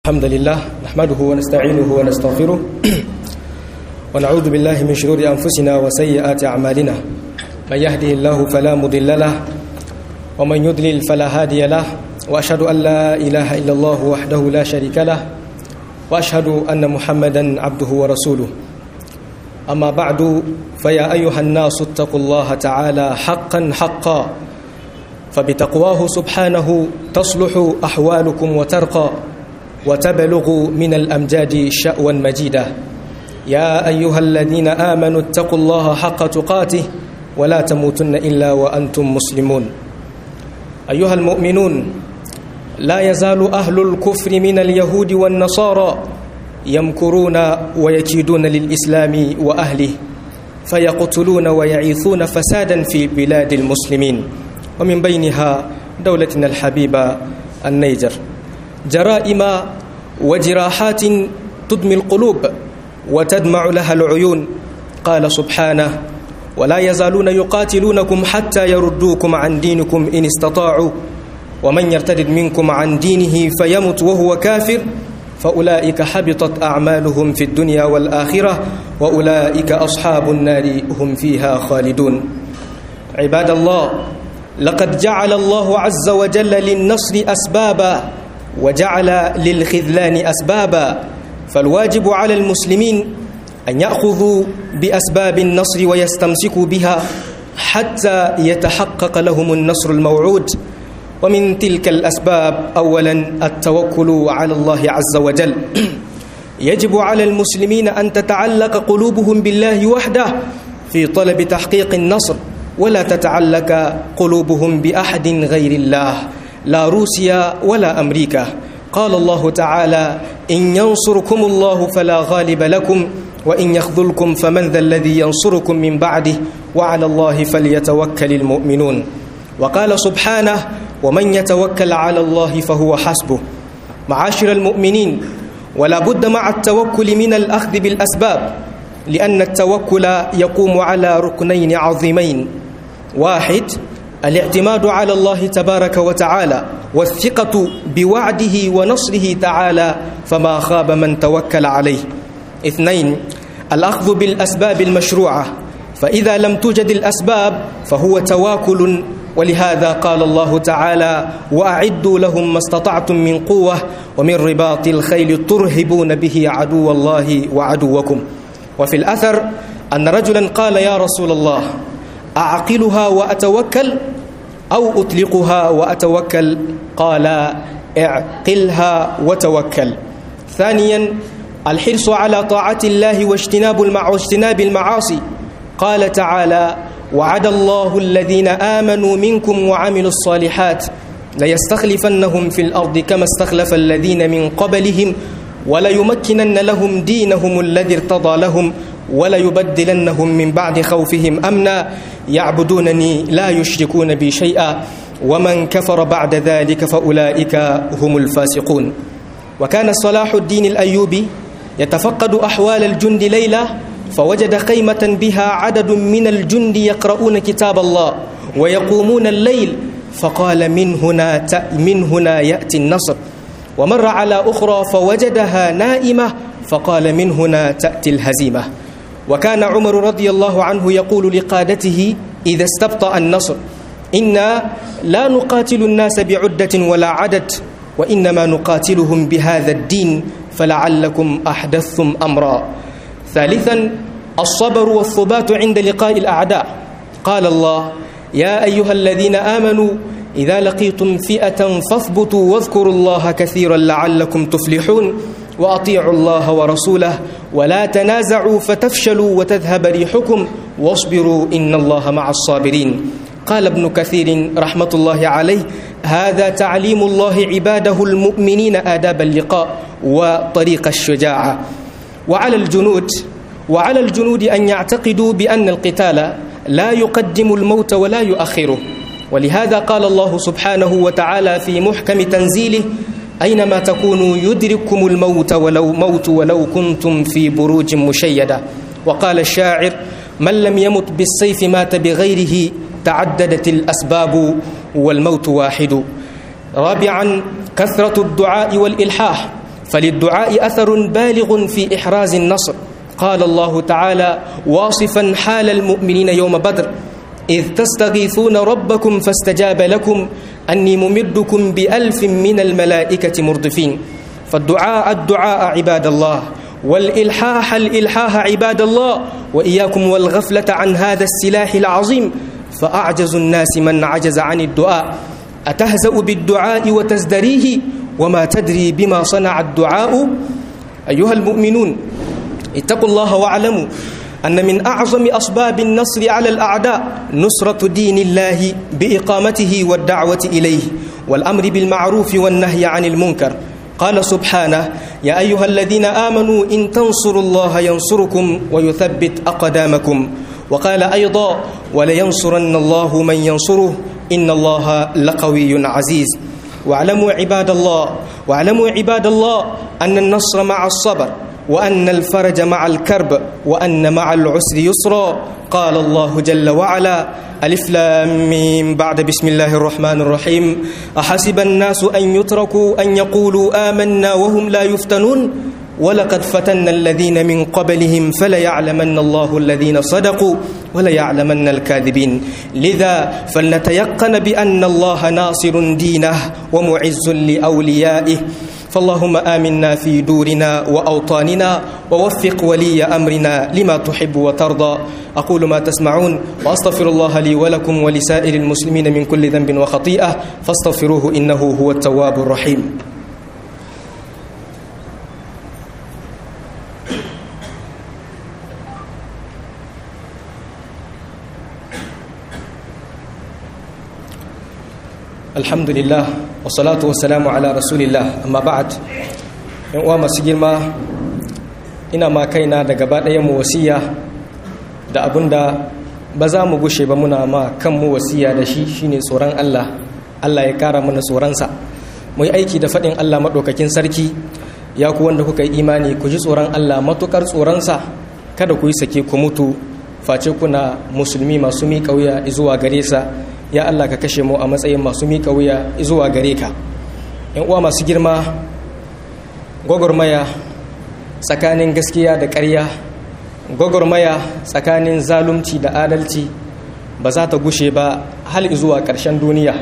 الحمد لله نحمده ونستعينه ونستغفره ونعوذ بالله من شرور أنفسنا وسيئات أعمالنا من يهده الله فلا مضل له ومن يضلل فلا هادي له وأشهد أن لا إله إلا الله وحده لا شريك له وأشهد أن محمدا عبده ورسوله أما بعد فيا أيها الناس اتقوا الله تعالى حقا حقا فبتقواه سبحانه تصلح أحوالكم وترقى وتبلغ من الأمجاد شأوا مجيدا يا أيها الذين آمنوا اتقوا الله حق تقاته ولا تموتن إلا وأنتم مسلمون أيها المؤمنون لا يزال أهل الكفر من اليهود والنصارى يمكرون ويكيدون للإسلام وأهله فيقتلون ويعيثون فسادا في بلاد المسلمين ومن بينها دولتنا الحبيبة النيجر جرائم وجراحات تدمي القلوب وتدمع لها العيون قال سبحانه ولا يزالون يقاتلونكم حتى يردوكم عن دينكم إن استطاعوا ومن يرتد منكم عن دينه فيمت وهو كافر فأولئك حبطت أعمالهم في الدنيا والآخرة وأولئك أصحاب النار هم فيها خالدون عباد الله لقد جعل الله عز وجل للنصر أسبابا وجعل للخذلان أسبابا فالواجب على المسلمين أن يأخذوا بأسباب النصر ويستمسكوا بها حتى يتحقق لهم النصر الموعود ومن تلك الأسباب أولا التوكل على الله عز وجل يجب على المسلمين أن تتعلق قلوبهم بالله وحده في طلب تحقيق النصر ولا تتعلق قلوبهم بأحد غير الله لا روسيا ولا أمريكا قال الله تعالى إن ينصركم الله فلا غالب لكم وإن يخذلكم فمن ذا الذي ينصركم من بعده وعلى الله فليتوكل المؤمنون وقال سبحانه ومن يتوكل على الله فهو حسبه معاشر المؤمنين ولا بد مع التوكل من الأخذ بالأسباب لأن التوكل يقوم على ركنين عظيمين واحد الاعتماد على الله تبارك وتعالى والثقة بوعده ونصره تعالى فما خاب من توكل عليه اثنين الأخذ بالأسباب المشروعة فإذا لم توجد الأسباب فهو تواكل ولهذا قال الله تعالى وأعدوا لهم ما استطعتم من قوة ومن رباط الخيل ترهبون به عدو الله وعدوكم وفي الأثر أن رجلا قال يا رسول الله أعقلها وأتوكل أو أطلقها وأتوكل قال اعقلها وتوكل ثانيا الحرص على طاعة الله واجتناب المع... واجتناب المعاصي قال تعالى وعد الله الذين آمنوا منكم وعملوا الصالحات ليستخلفنهم في الأرض كما استخلف الذين من قبلهم وليمكنن لهم دينهم الذي ارتضى لهم وليبدلنهم من بعد خوفهم أمنا يعبدونني لا يشركون بي شيئا ومن كفر بعد ذلك فأولئك هم الفاسقون وكان صلاح الدين الأيوبي يتفقد أحوال الجند ليلة فوجد خيمة بها عدد من الجند يقرؤون كتاب الله ويقومون الليل فقال من هنا من هنا يأتي النصر ومر على أخرى فوجدها نائمة فقال من هنا تأتي الهزيمة وكان عمر رضي الله عنه يقول لقادته إذا استبطأ النصر إنا لا نقاتل الناس بعدة ولا عدد وإنما نقاتلهم بهذا الدين فلعلكم أحدثتم أمرا ثالثا الصبر والثبات عند لقاء الأعداء قال الله يا أيها الذين آمنوا إذا لقيتم فئة فاثبتوا واذكروا الله كثيرا لعلكم تفلحون وأطيعوا الله ورسوله ولا تنازعوا فتفشلوا وتذهب ريحكم واصبروا إن الله مع الصابرين قال ابن كثير رحمة الله عليه هذا تعليم الله عباده المؤمنين آداب اللقاء وطريق الشجاعة وعلى الجنود وعلى الجنود أن يعتقدوا بأن القتال لا يقدم الموت ولا يؤخره ولهذا قال الله سبحانه وتعالى في محكم تنزيله أينما تكونوا يدرككم الموت ولو موت ولو كنتم في بروج مشيدة وقال الشاعر من لم يمت بالسيف مات بغيره تعددت الأسباب والموت واحد رابعا كثرة الدعاء والإلحاح فللدعاء أثر بالغ في إحراز النصر قال الله تعالى واصفا حال المؤمنين يوم بدر إذ تستغيثون ربكم فاستجاب لكم أني ممدكم بألف من الملائكة مردفين فالدعاء الدعاء عباد الله والإلحاح الإلحاح عباد الله وإياكم والغفلة عن هذا السلاح العظيم فأعجز الناس من عجز عن الدعاء أتهزأ بالدعاء وتزدريه وما تدري بما صنع الدعاء أيها المؤمنون اتقوا الله واعلموا أن من أعظم أسباب النصر على الأعداء نصرة دين الله بإقامته والدعوة إليه والأمر بالمعروف والنهي عن المنكر قال سبحانه يا أيها الذين آمنوا إن تنصروا الله ينصركم ويثبت أقدامكم وقال أيضا ولينصرن الله من ينصره إن الله لقوي عزيز واعلموا عباد الله واعلموا عباد الله أن النصر مع الصبر وأن الفرج مع الكرب وأن مع العسر يسرا قال الله جل وعلا ألف لام ميم بعد بسم الله الرحمن الرحيم أحسب الناس أن يتركوا أن يقولوا آمنا وهم لا يفتنون ولقد فتنا الذين من قبلهم فليعلمن الله الذين صدقوا وليعلمن الكاذبين لذا فلنتيقن بأن الله ناصر دينه ومعز لأوليائه فاللهم آمنا في دورنا وأوطاننا ووفق ولي أمرنا لما تحب وترضى أقول ما تسمعون وأستغفر الله لي ولكم ولسائر المسلمين من كل ذنب وخطيئة فاستغفروه إنه هو التواب الرحيم alhamdulillah wasalatu wasalamu ala rasulillah amma ba'ad yan uwa masu girma ina ma kaina da gaba ɗayan mu wasiya da abinda ba za mu gushe ba muna ma kanmu wasiya da shi shine tsoron Allah Allah ya kara mana tsoronsa mu yi aiki da faɗin Allah maɗaukakin sarki ya ku wanda kuka yi imani ku ji tsoron Allah matukar tsoronsa kada ku yi sake ku mutu face kuna musulmi masu miƙa wuya zuwa gare sa ya Allah ka kashe mu a matsayin masu miƙa wuya zuwa gare ka yan uwa masu girma gwagwarmaya tsakanin gaskiya da ƙarya gwagwarmaya tsakanin zalunci da adalci ba za ta gushe ba hal zuwa ƙarshen duniya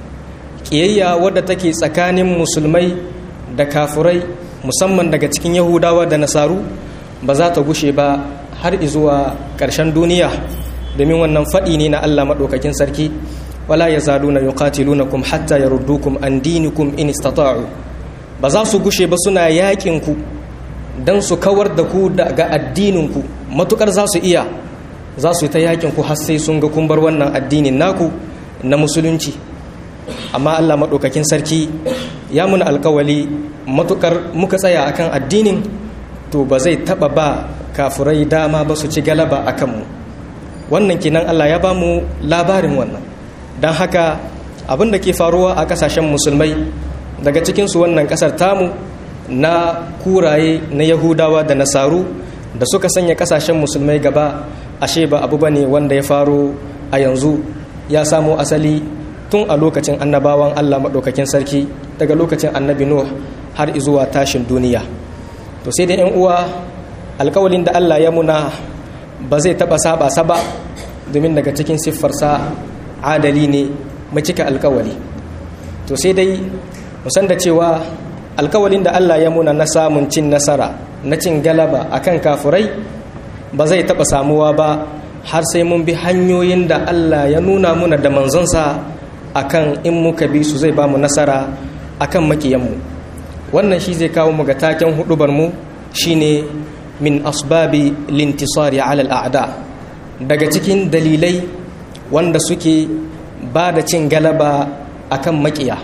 ƙiyayya wadda take tsakanin musulmai da kafurai musamman daga cikin yahudawa da nasaru ba za ta gushe ba har zuwa ƙarshen duniya domin wannan faɗi ne na allah maɗaukakin sarki wala ya zaluna yuqatilunakum hatta yaruddukum an dinikum in istata'u ba za su gushe ba suna yakin ku dan su kawar da ku daga addinin ku matukar za su iya za su ta yakin ku har sai sun ga kun bar wannan addinin naku na musulunci amma Allah madaukakin sarki ya muna alkawali matukar muka tsaya akan addinin to ba zai taba ba kafurai dama ba su ci galaba akan mu wannan kenan Allah ya ba mu labarin wannan don haka abin da ke faruwa a kasashen musulmai daga cikinsu wannan kasar tamu na kuraye na yahudawa da nasaru da suka sanya kasashen musulmai gaba ashe ba abu bane wanda ya faro a yanzu ya samo asali tun a lokacin annabawan allah maɗaukakin sarki daga lokacin annabi nuh har zuwa tashin duniya to sai da 'yan uwa alkawalin da allah ya muna ba zai taɓa saba saba domin daga cikin siffarsa adali ne macika alkawali to sai dai musan da cewa alkawalin da Allah ya muna na samun cin nasara na cin galaba akan kafurai ba zai taɓa samuwa ba har sai mun bi hanyoyin da Allah ya nuna muna da manzonsa akan in muka bi su zai ba mu nasara akan makiyanmu wannan shi zai kawo mu ga taken hudubar mu shine min asbabi lintisari alal a'da daga cikin dalilai wanda suke ba da cin galaba akan makiya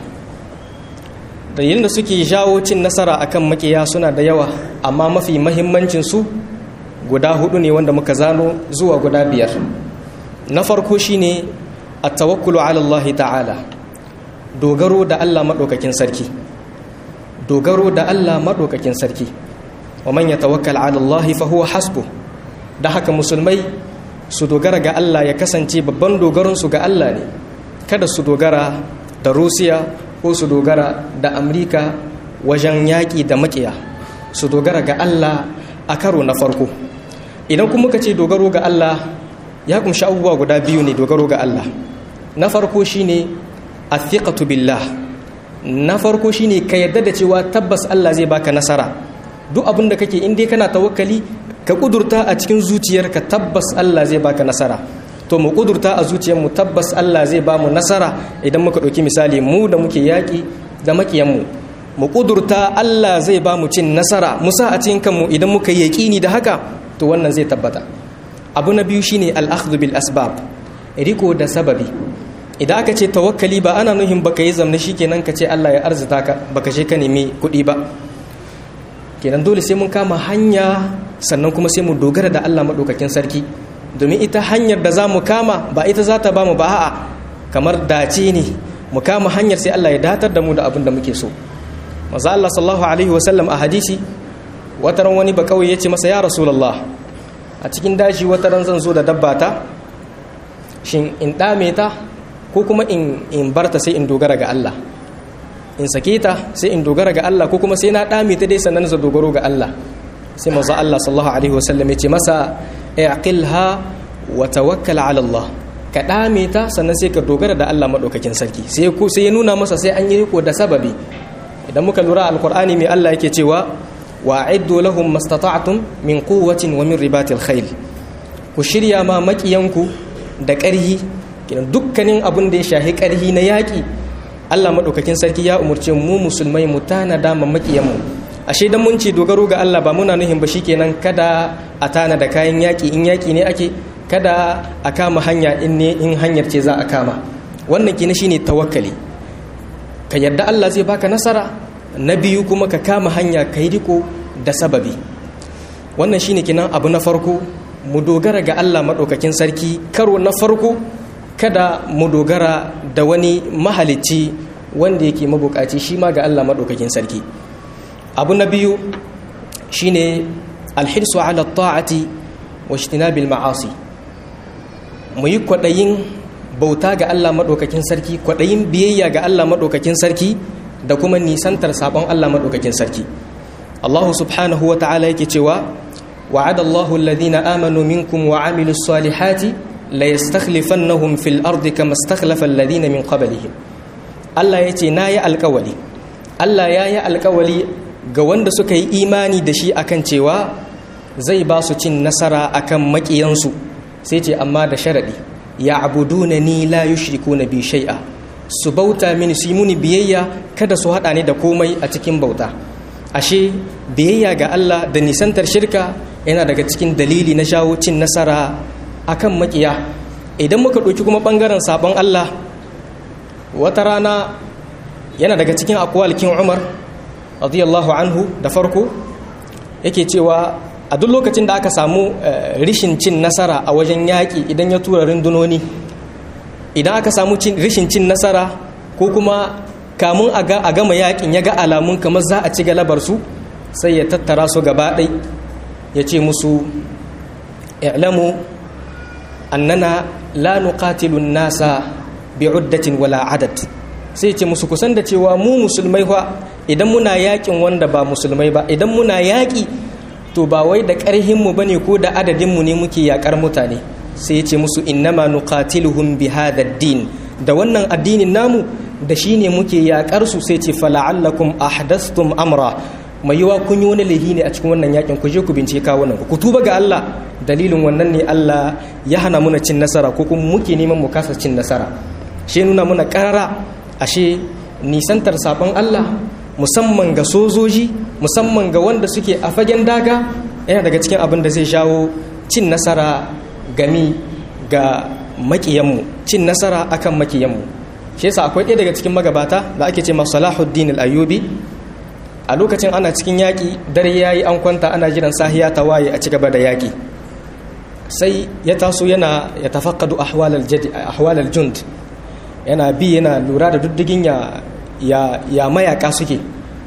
dalilin da suke jawo cin nasara akan makiya suna da yawa amma mafi mahimmancin su guda hudu ne wanda muka zano zuwa guda biyar na farko shine at-tawakkulu ala Allah ta'ala dogaro da Allah madaukakin sarki dogaro da Allah madaukakin sarki wa man yatawakkal ala Allah fa huwa hasbuh da haka musulmai su dogara ga Allah ya kasance babban dogaronsu ga Allah ne kada su dogara da Rusiya ko su dogara da Amurka wajen yaƙi da maƙiya su dogara ga Allah a karo na farko idan kuma muka ce dogaro ga Allah ya kumshi abubuwa guda biyu ne dogaro ga Allah na farko shine athiqatu billah na farko shine ka yarda da cewa tabbas Allah zai baka nasara duk abin da kake in dai kana tawakkali ka kudurta a cikin zuciyarka tabbas Allah zai baka nasara to mu kudurta a zuciyarmu tabbas Allah zai ba mu nasara idan muka ɗauki misali mu da muke yaƙi da maƙiyanmu mu kudurta Allah zai ba mu cin nasara musa a cikin kanmu idan muka yi yaƙini da haka to wannan zai tabbata abu na biyu shine al-akhdhu bil asbab riko da sababi idan aka ce tawakkali ba ana nuhin baka yi zamna kenan ka ce Allah ya arzuta ka baka je ka nemi kuɗi ba kenan dole sai mun kama hanya sannan kuma sai mu dogara da Allah maɗaukakin sarki domin ita hanyar da za mu kama ba ita za ta ba mu ba a'a kamar dace ne mu kama hanyar sai Allah ya datar da mu da abin da muke so maza Allah sallallahu alaihi wasallam a hadisi wataran wani ba kawai ya ce masa ya rasulullah a cikin daji wataran zan zo da dabba ta shin in ɗame ta ko kuma in barta sai in dogara ga Allah in sake ta sai in dogara ga Allah ko kuma sai na ɗame ta dai sannan za dogaro ga Allah sai maza Allah sallallahu alaihi wasallam ya ce masa i'qilha wa tawakkal ala Allah ka ɗame ta sannan sai ka dogara da Allah madaukakin sarki sai sai ya nuna masa sai an yi riko da sababi idan muka lura alqur'ani mai Allah yake cewa wa a'iddu lahum mastata'tum min quwwatin wa min ribatil khayl ku shirya ma makiyanku da ƙarhi dukkanin abin da ya shahi ƙarhi na yaƙi Allah maɗaukakin sarki ya umarce mu musulmai mu tanada ma makiyanmu ashe dan mun ce dogaro ga Allah ba muna nuhin ba shikenan kada a tana da kayan yaƙi in yaƙi ne ake kada a kama hanya in ne in hanyar ce za a kama wannan kina shine tawakkali ka yarda Allah zai baka nasara na biyu kuma ka kama hanya ka yi riko da sababi wannan shine kinan abu na farko mu dogara ga Allah maɗaukakin sarki karo na farko kada mu dogara da wani mahalicci wanda yake mabukaci shi ma ga Allah maɗaukakin sarki abu na biyu shine alhirsu ala ta'ati wa ijtinabil ma'asi mu yi kwaɗayin bauta ga Allah maɗaukakin sarki kwaɗayin biyayya ga Allah maɗaukakin sarki da kuma nisantar sabon Allah maɗaukakin sarki Allah subhanahu wa ta'ala yake cewa wa'ada Allahu alladhina amanu minkum wa amilus salihati la yastakhlifannahum fil ardi kama istakhlafa alladhina min qablihim Allah yace nayi alƙawali Allah yayi alƙawali ga wanda suka yi imani da shi akan cewa zai ba su cin nasara akan maƙiyansu sai ce amma da sharadi ya abuduna ni la yushrikuna bi shay'a su bauta mini su yi muni biyayya kada su haɗa ni da komai a cikin bauta ashe biyayya ga Allah da nisantar shirka yana daga cikin dalili na shawo cin nasara akan makiya idan muka ɗauki kuma ɓangaren sabon Allah wata rana yana daga cikin akwalkin Umar radiyallahu anhu da farko yake cewa a duk lokacin da aka samu rishin cin nasara a wajen yaƙi idan ya tura rundunoni idan aka samu rishin cin nasara ko kuma kamun a gama yaƙin ya ga alamun kamar za a ci galabar su sai ya tattara su gaba ɗai ya ce musu i'lamu annana la nuqatilun nasa bi'uddatin wala adad sai ce musu kusan da cewa mu musulmai fa idan muna yaƙin wanda ba musulmai ba idan muna yaƙi to ba wai da ƙarhinmu ba ne ko da adadinmu ne muke yaƙar mutane sai ya ce musu innama nuqatiluhum bi hadha din da wannan addinin namu da shi ne muke yaƙar su sai ce fala'allakum ahdastum amra mai yiwa kun yi wani laifi ne a cikin wannan yakin ku je ku bincike kawunan ku tuba ga Allah dalilin wannan ne Allah ya hana muna cin nasara ko kuma muke neman mu kasa cin nasara shi nuna muna karara ashe nisantar sabon Allah musamman ga sojoji musamman ga wanda suke a fagen daga yana daga cikin abin da zai shawo cin nasara gami ga makiyanmu cin nasara akan makiyanmu shi yasa akwai ɗaya daga cikin magabata da ake ce masu salahuddin al-ayyubi a lokacin ana cikin yaƙi dare ya yi an kwanta ana jiran sahiya ta waye a ci gaba da yaƙi sai ya taso yana ya tafakkadu ahwalal jund yana bi yana lura da duddigin ya ya mayaka suke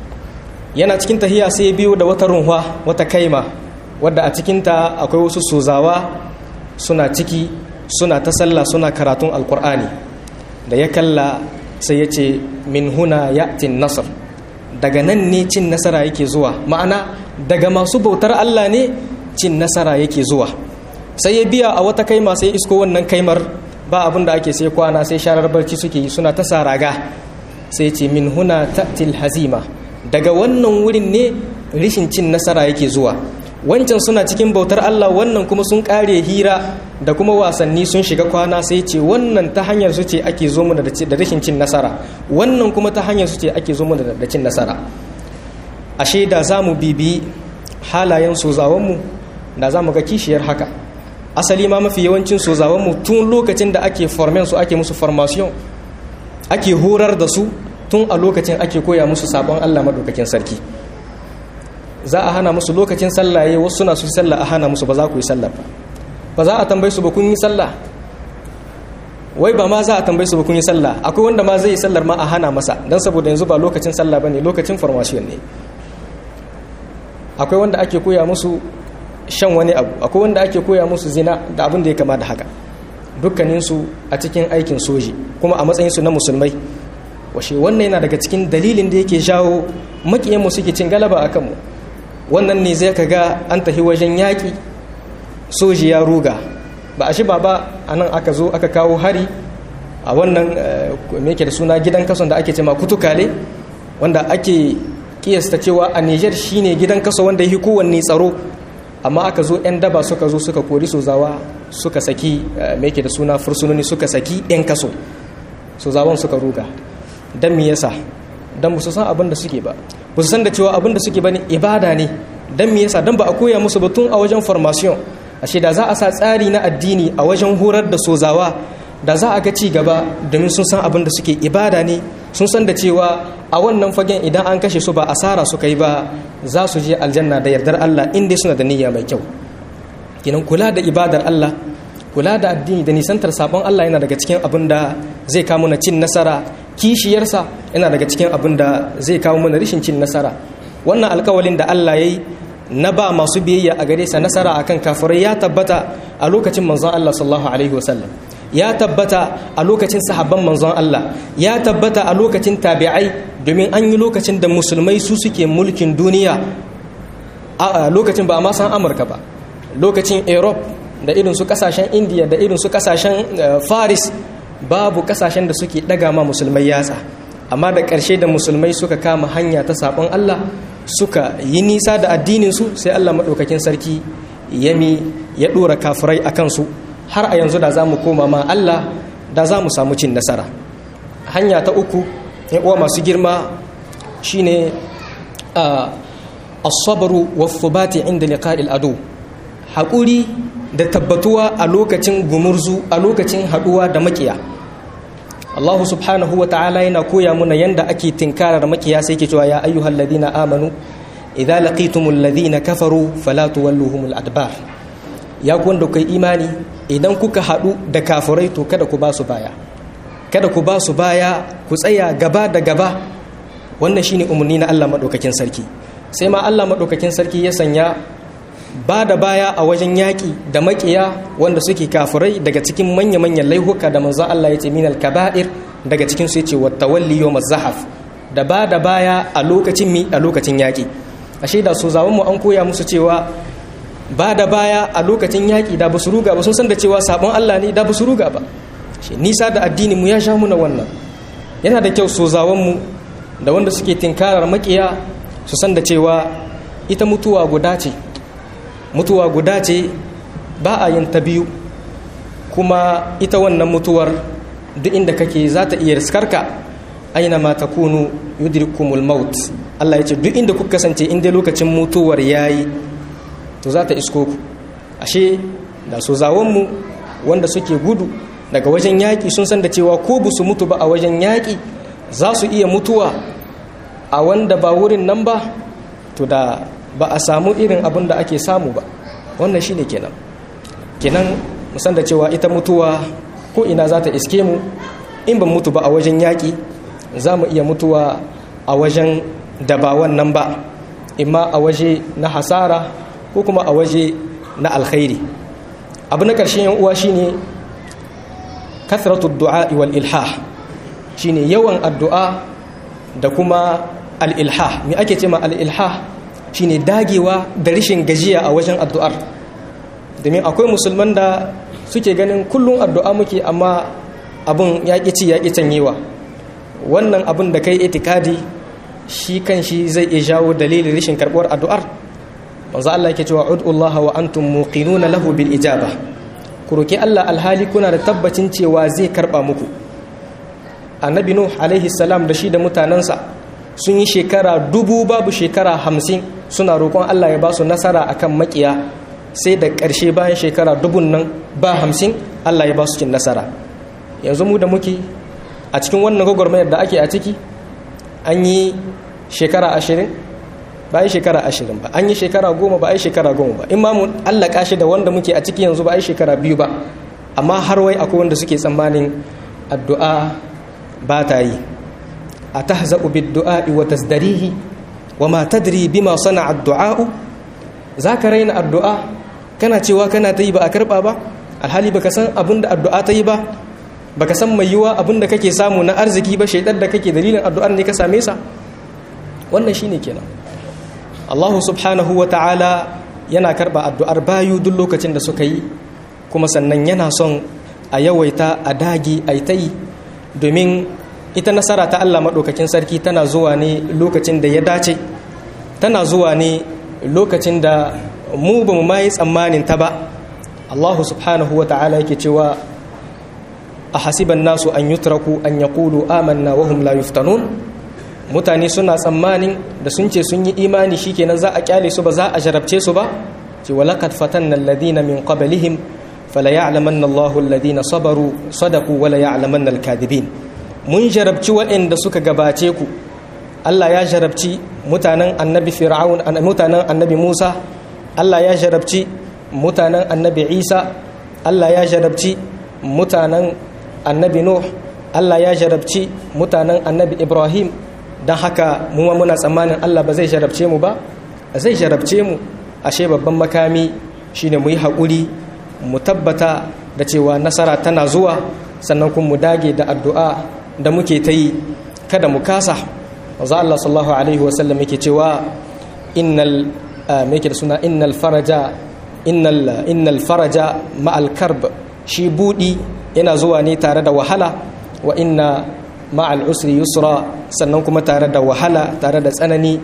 yana cikin tahiya sai ya biyo da wata runwa wata kaima wadda a cikinta akwai wasu sozawa suna ciki suna ta sallah suna karatun alkur'ani da ya kalla sai ya ce min huna ya'tin nasar daga nan ne cin nasara yake zuwa ma'ana daga masu bautar Allah ne cin nasara yake zuwa sai ya biya a wata kaima sai isko wannan kaimar ba abin da ake sai kwana sai sharar barci suke yi suna ta saraga sai ce min huna ta'til hazima daga wannan wurin ne rishin cin nasara yake zuwa wancan suna cikin bautar Allah wannan kuma sun kare hira da kuma wasanni sun shiga kwana sai ce wannan ta hanyar su ce ake zo mu da rashin cin nasara wannan kuma ta hanyar su ce ake zo mu da cin nasara ashe da za mu bibi halayen sozawanmu da za mu ga kishiyar haka asali ma mafi yawancin sozawanmu tun lokacin da ake formen su ake musu formation ake horar da su tun a lokacin ake koya musu sabon Allah madaukakin sarki za a hana musu lokacin sallaye wasu suna su sallah a hana musu ba za ku yi sallah ba ba za a tambaye su ba kun yi sallah wai ba ma za a tambaye su ba kun yi sallah akwai wanda ma zai yi sallar ma a hana masa don saboda yanzu ba lokacin sallah ba ne lokacin formation ne akwai wanda ake koya musu shan wani abu akwai wanda ake koya musu zina da abin da ya kama da haka dukkaninsu a cikin aikin soji kuma a matsayinsu na musulmai washe wannan yana daga cikin dalilin da yake jawo makiyanmu suke cin galaba a kanmu wannan ne zai ka ga an tafi wajen yaƙi soji ya ruga ba a shi ba ba a nan aka zo aka kawo hari a wannan meke da suna gidan kason da ake ce ma kutukale wanda ake kiyasta cewa a niger shine gidan kaso wanda yi kowanne tsaro amma aka zo 'yan daba suka zo suka kori sozawa suka saki meke da suna fursunoni suka saki 'yan kaso sozawan suka ruga don me yasa don su san abin da suke ba ba su san da cewa abin da suke ba ne ibada ne don me yasa don ba a koya musu batun a wajen formation ashe da za a sa tsari na addini a wajen horar da sozawa da za a ga ci gaba domin sun san abin da suke ibada ne sun san da cewa a wannan fagen idan an kashe su ba asara suka yi ba za su je aljanna da yardar Allah in dai suna da niyya mai kyau kinan kula da ibadar Allah kula da addini da nisantar sabon Allah yana daga cikin abin da zai kawo mana cin nasara kishiyarsa yana daga cikin abin da zai kawo mana rishin cin nasara wannan alkawalin da Allah ya yi na ba masu biyayya a gare sa nasara akan kafirai ya tabbata a lokacin manzon Allah sallallahu alaihi wasallam ya tabbata a lokacin sahabban manzon Allah ya tabbata a lokacin tabi'ai domin an yi lokacin da musulmai su suke mulkin duniya a lokacin ba a ma san Amurka ba lokacin Europe da irin su kasashen India da irin su kasashen Faris babu kasashen da suke daga ma musulmai yatsa amma da ƙarshe da musulmai suka kama hanya ta sabon Allah suka yi nisa da addininsu sai Allah maɗaukakin sarki yami ya ɗora kafirai a kansu har a yanzu da za mu koma ma Allah da za mu samu cin nasara hanya ta uku uwa masu girma shine asabaru wa thubati inda liqa'il adu haƙuri da tabbatuwa a lokacin gumurzu a lokacin haɗuwa da makiya Allah subhanahu wa ta'ala yana koya muna yanda ake tinkarar makiya sai ke cewa ya ayyuhal ladina amanu idza laqitumul ladina kafaru fala tuwalluhumul adbar ya ku wanda kai imani idan kuka hadu da kafirai to kada ku ba su baya kada ku ba su baya ku tsaya gaba da gaba wannan shine umarni na Allah madaukakin sarki sai ma Allah madaukakin sarki ya sanya ba da baya a wajen yaƙi da maƙiya wanda suke kafirai daga cikin manya-manyan laihuka da manzon Allah ya ce minal kaba'ir daga cikin su yace wattawalli yawm zahaf da ba da baya a lokacin mi a lokacin yaƙi ashe da su zawon mu an koya musu cewa ba da baya a lokacin yaƙi da basu ruga ba sun san da cewa sabon Allah ne da basu ruga ba shi nisa da addini mu ya sha muna wannan yana da kyau so zawon mu da wanda suke tinkarar maƙiya su san da cewa ita mutuwa guda ce mutuwa guda ce ba a yin ta biyu kuma ita wannan mutuwar duk inda kake za ta iya riskarka aina ma ta kunu yudrikumul maut Allah ya ce duk inda kuka kasance inda lokacin mutuwar yayi to za ta isko ku ashe da su zawonmu wanda suke gudu daga wajen yaƙi sun san da cewa ko ba su mutu ba a wajen yaƙi za su iya mutuwa a wanda ba wurin nan ba to da ba a samu irin abin da ake samu ba wannan shi ne kenan kenan musan da cewa ita mutuwa ko ina za ta iske mu in ban mutu ba a wajen yaƙi za mu iya mutuwa a wajen da ba wannan ba imma a waje na hasara ko kuma a waje na alkhairi abu na ƙarshen yan uwa shine kathratu du'a wal ilhah shine yawan addu'a da kuma al-ilhah me ake ce ma al-ilhah shine dagewa da rishin gajiya a wajen addu'ar domin akwai musulman da suke ganin kullum addu'a muke amma abun ya ci ya canyewa wannan abun da kai itikadi shi kan shi zai iya jawo dalilin rishin karɓuwar addu'ar manzo Allah yake cewa ud'ullaha wa antum muqinuna lahu bil ijaba ku roki Allah alhali kuna da tabbacin cewa zai karba muku annabi nuh alaihi salam da shi da mutanansa sun yi shekara dubu babu shekara hamsin suna roƙon Allah ya ba su nasara akan makiya sai da ƙarshe bayan shekara dubun nan ba hamsin Allah ya ba su cin nasara yanzu mu da muke a cikin wannan gwagwarmayar da ake a ciki an yi shekara ashirin ba a yi shekara ashirin ba an yi shekara goma ba a yi shekara goma ba in ma mu allaka shi da wanda muke a ciki yanzu ba a yi shekara biyu ba amma har wai akwai wanda suke tsammanin addu'a ba ta yi a tahza'u bid-du'a'i wa tasdarihi wa ma tadri bima sana'a ad-du'a'u zaka raina addu'a kana cewa kana ta yi ba a karba ba alhali baka san abin da addu'a ta yi ba baka san mai yiwa abin da kake samu na arziki ba shaidar da kake dalilin addu'ar ne ka same sa wannan shine kenan Allah subhanahu wa ta'ala yana karba addu'ar bayu duk lokacin da suka yi kuma sannan yana son a yawaita a dagi a ta yi domin ita nasara ta Allah maɗaukakin sarki tana zuwa ne lokacin da ya dace tana zuwa ne lokacin da mu ba mu ma yi tsammanin ta ba Allah subhanahu wa ta'ala yake cewa a hasiban nasu an yutraku an yaqulu amanna wa hum la yuftanun mutane suna tsammanin da sun ce sun yi imani shikenan za a kyale su ba za a jarabce su ba ce walaqad fatanna alladhina min qablihim fala ya'lamanna Allahu alladhina sabaru sadaqu wala ya'lamanna al-kadhibin mun jarabci waɗanda suka gabace ku Allah ya jarabci mutanen annabi fir'aun mutanen annabi Musa Allah ya jarabci mutanen annabi Isa Allah ya jarabci mutanen annabi Nuh Allah ya jarabci mutanen annabi Ibrahim don haka mu ma muna tsammanin Allah ba zai jarabce mu ba zai jarabce mu ashe babban makami shine mu yi haƙuri mu tabbata da cewa nasara tana zuwa sannan kuma mu dage da addu'a da muke ta yi kada mu kasa wanzu Allah sallallahu alaihi wasallam yake cewa innal me yake da suna innal faraja innal innal faraja ma'al karb shi budi yana zuwa ne tare da wahala wa inna ma'al usri yusra sannan kuma tare da wahala tare da tsanani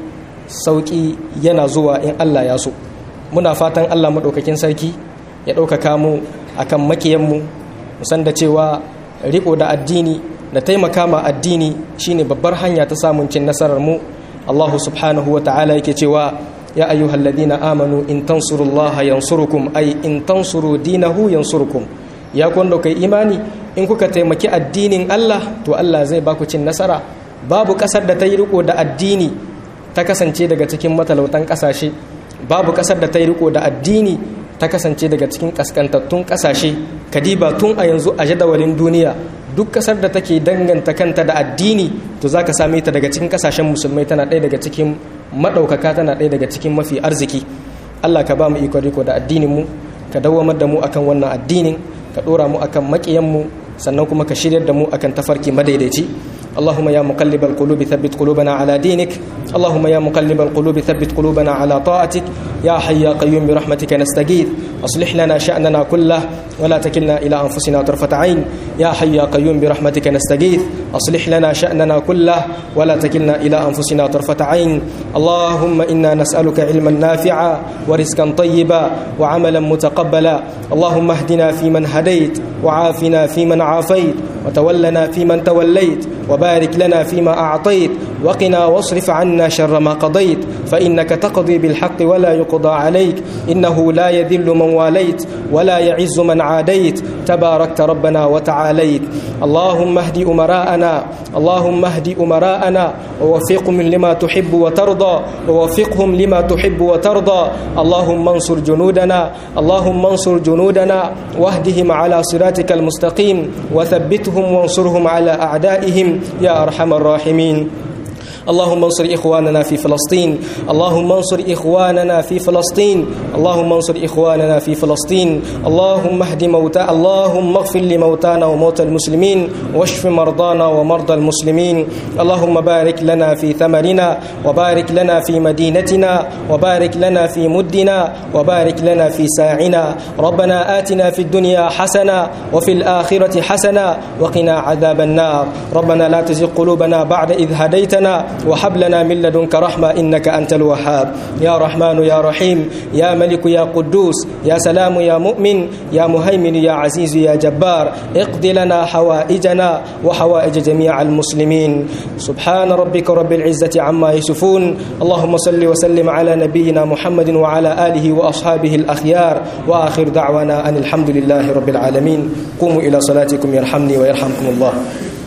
sauki yana zuwa in Allah ya so muna fatan Allah maɗaukakin sarki ya ɗaukaka mu akan makiyanmu musan da cewa riko da addini da taimaka ma addini shine babbar hanya ta samun cin nasarar mu Allah subhanahu wa ta'ala yake cewa ya ayyuhal ladina amanu in tansurullaha yansurukum ay in tansuru dinahu yansurukum ya kwando kai imani in kuka taimaki addinin Allah to Allah zai baku cin nasara babu kasar da ta yi riko da addini ta kasance daga cikin matalautan kasashe babu kasar da ta yi riko da addini ta kasance daga cikin kaskantattun kasashe kadiba tun a yanzu a jadawalin duniya duk kasar da take danganta kanta da addini to zaka same ta daga cikin kasashen musulmai tana ɗaya daga cikin maɗaukaka tana ɗaya daga cikin mafi arziki Allah ka ba mu iko riko da addinin mu ka dawamar da mu akan wannan addinin ka ɗora mu akan maƙiyan mu sannan kuma ka shiryar da mu akan tafarki madaidaici اللهم يا مقلب القلوب ثبت قلوبنا على دينك اللهم يا مقلب القلوب ثبت قلوبنا على طاعتك يا حي يا قيوم برحمتك نستغيث اصلح لنا شأننا كله ولا تكلنا إلى أنفسنا طرفة عين يا حي يا قيوم برحمتك نستغيث أصلح لنا شأننا كله ولا تكلنا إلى أنفسنا طرفة عين اللهم إنا نسألك علما نافعا ورزقا طيبا وعملا متقبلا اللهم اهدنا فيمن هديت وعافنا فيمن عافيت وتولنا فيمن توليت وبارك لنا فيما أعطيت وقنا واصرف عنا شر ما قضيت فإنك تقضي بالحق ولا يقضى عليك إنه لا يذل من واليت ولا يعز من عاديت تباركت ربنا وتعاليت اللهم اهد أمراءنا اللهم اهد أمراءنا ووفقهم لما تحب وترضى ووفقهم لما تحب وترضى اللهم انصر جنودنا اللهم انصر جنودنا واهدهم على صراطك المستقيم وثبتهم وانصرهم على أعدائهم يا أرحم الراحمين اللهم انصر إخواننا في فلسطين اللهم انصر إخواننا في فلسطين اللهم انصر إخواننا في فلسطين اللهم اهد موتى اللهم اغفر لموتانا وموتى المسلمين واشف مرضانا ومرضى المسلمين اللهم بارك لنا في ثمرنا وبارك لنا في مدينتنا وبارك لنا في مدنا وبارك لنا في ساعنا ربنا آتنا في الدنيا حسنة وفي الآخرة حسنة وقنا عذاب النار ربنا لا تزغ قلوبنا بعد إذ هديتنا وهب لنا من لدنك رحمة إنك أنت الوهاب يا رحمن يا رحيم يا ملك يا قدوس يا سلام يا مؤمن يا مهيمن يا عزيز يا جبار اقض لنا حوائجنا وحوائج جميع المسلمين سبحان ربك رب العزة عما يصفون اللهم صل وسلم على نبينا محمد وعلى آله وأصحابه الأخيار وآخر دعوانا أن الحمد لله رب العالمين قوموا إلى صلاتكم يرحمني ويرحمكم الله